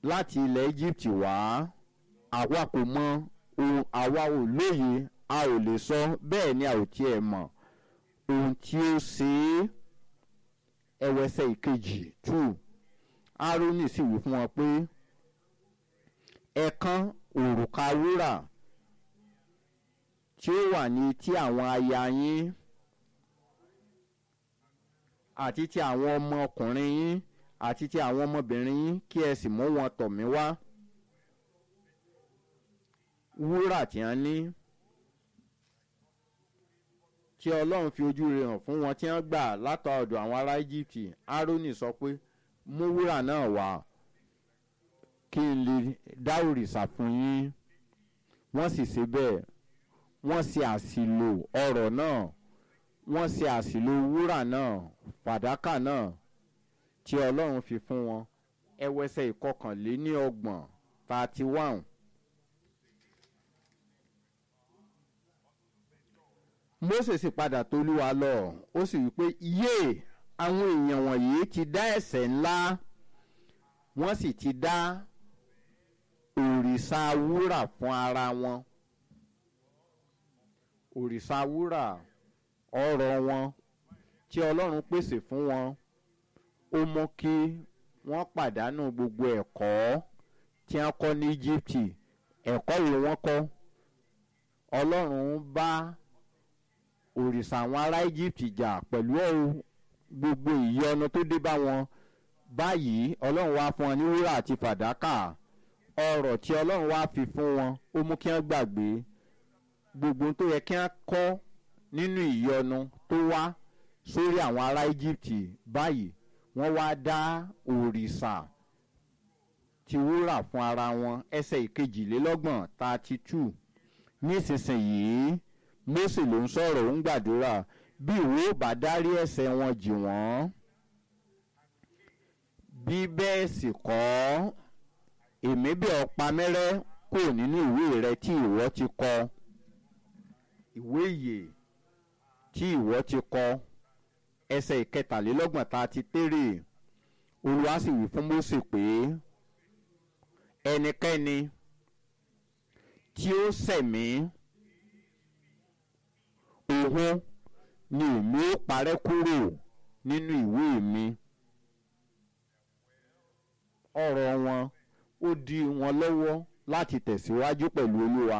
láti ilẹ̀ egypt wá àwa kò mọ ohun àwa ò lóye a ò lè sọ bẹ́ẹ̀ ni a ò tiẹ̀ mọ̀ ohun tí ó ṣe é ẹwẹsẹ̀ ìkejì two aaroni sì wí fún wọn pé ẹ̀kan òrùka wúrà tí ó wà ní etí àwọn aya yín àti ti àwọn ọmọkùnrin yín àti ti àwọn ọmọbìnrin yín kí ẹ sì mú wọn tọ̀ mí wá wúrà tí wọ́n ní tí ọlọ́run fi ojú rẹ̀ hàn fún wọn tí wọ́n gbà látọ̀ ọ̀dọ̀ àwọn ará egypt aaroni sọ pé mú wúrà náà wá kí n lè dá òrìṣà fún yín wọ́n sì ṣe bẹ́ẹ̀ wọ́n ṣe àṣìlò ọ̀rọ̀ náà wọ́n ṣe àṣìlò wúrà náà fàdákà náà tí ọlọ́run fi fún wọn ẹwẹsẹ̀ ìkọkànléní ọgbọ̀n thirty one. mose sì padà tolúwa lọ ó sì wí pé yé àwọn èèyàn wọ̀nyí ti dá ẹ̀sẹ̀ ńlá wọ́n sì ti dá òrìṣà wúrà fún ara wọn òrìṣà wúrà ọrọ̀ wọn tí ọlọ́run pèsè fún wọn ó mú kí wọ́n pàdánù gbogbo ẹ̀kọ́ tí wọ́n kọ́ ní egypt ẹ̀kọ́ wo wọ́n kọ́ ọlọ́run bá òrìṣà àwọn ará egypt jà pẹ̀lú gbogbo ìyọnu tó dé bá wọn báyìí ọlọ́run wá fún wọn ní wúrà àti fàdákà ọrọ̀ tí ọlọ́run wá fi fún wọn ó mú kí wọ́n gbàgbé gbogbo tó yẹ kí wọ́n kọ́ nínú ìyọnu tó wá sórí àwọn ará egypt báyìí wọ́n wá dá òrìṣà ti wúrà fún ara wọn ẹsẹ̀ ìkejìlélọ́gbọ̀n thirty two nísinsìnyí mose ló ń sọ̀rọ̀ ó ń gbàdúrà bí ìwé ò bá dárí ẹ̀sẹ̀ wọn jì wọ́n bí bẹ́ẹ̀ sì kọ́ èmi bí ọ̀pá mẹ́rẹ́ kò nínú ìwé rẹ tí ìwọ ti kọ ìwé ìyè tí ìwọ ti kọ ẹsẹ̀ ìkẹtàlélọ́gbọ̀n tá a ti tèrè olúwa sì wí fún mose pé ẹnikẹ́ni tí ó sẹ̀mí òun ni èmi ó parẹ́ kúrò nínú ìwé mi ọ̀rọ̀ wọn ó di wọn lọ́wọ́ láti tẹ̀síwájú pẹ̀lú olúwa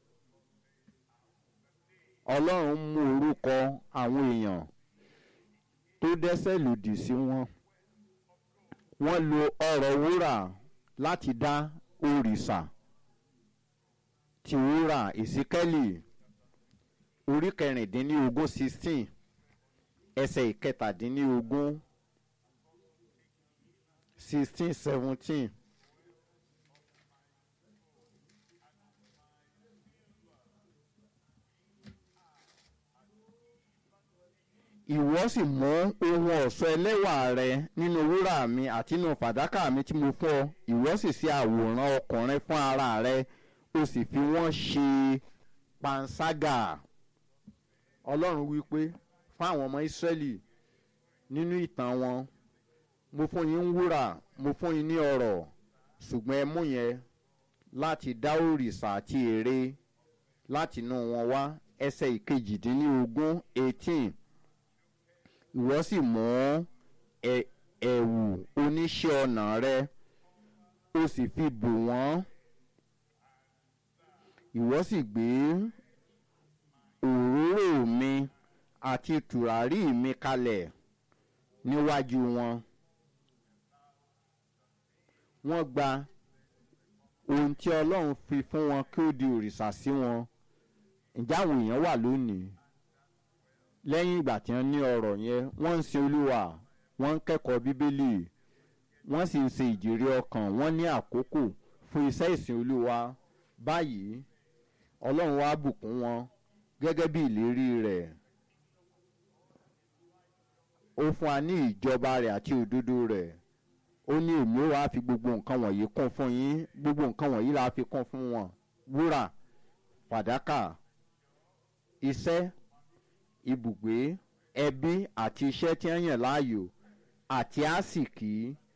ọlọ́run mú orúkọ àwọn èèyàn tó dẹ́sẹ̀ lòdì sí wọn wọ́n lo ọ̀rọ̀ wúrà láti dá òrìṣà ti wúrà ìsíkẹ́lì orí kẹrìndínlógún sixteen ẹsẹ̀ ìkẹtàdínlógún sixteen seventeen. ìwọ sì mú ohun ọ̀ṣọ́ ẹlẹ́wà rẹ nínú wúrà mi àti nínú fàdákà mi tí mo fún ọ ìwọ sì ṣe àwòrán ọkùnrin fún ara rẹ o sì fi wọ́n ṣe panṣágà ọlọ́run wí pé fún àwọn ọmọ ìsírẹ́lì nínú ìtàn wọn mo fún yín ń wúrà mo fún yín ní ọrọ̀ ṣùgbọ́n ẹ mú yẹn láti dá òrìṣà àti ère láti inú wọn wá ẹsẹ̀ ìkejìdínlógún eighteen ìwọ sì mú ẹ̀wù oníṣẹ́ ọnà rẹ o sì fi bò wọ́n ìwọ sì gbé òróró mi àti tùràrí mi kalẹ̀ níwájú wọn wọ́n gba ohun tí ọlọ́run fi fún wọn kí ó di òrìṣà sí wọn ǹjẹ́ àwọn èèyàn wà lónìí lẹ́yìn ìgbà tí wọ́n ní ọ̀rọ̀ yẹn wọ́n ń sin olúwa wọ́n ń kẹ́kọ̀ọ́ bíbélì wọ́n sì ń ṣe ìjèrè ọkàn wọ́n ní àkókò fún iṣẹ́ ìsìn olúwa báyìí ọlọ́run wá bùkún wọn gẹ́gẹ́ bí ìlérí rẹ̀ ó fún wa ní ìjọba rẹ̀ àti òdodo rẹ̀ ó ní èmi ó wá fi gbogbo nǹkan wọ̀nyí kún fún yín gbogbo nǹkan wọ̀nyí la fi kún fún wọn wúrà fàdákà iṣẹ́ ibùgbé ẹbí àti iṣẹ́ tí wọ́n yàn láàyò àti àsìkí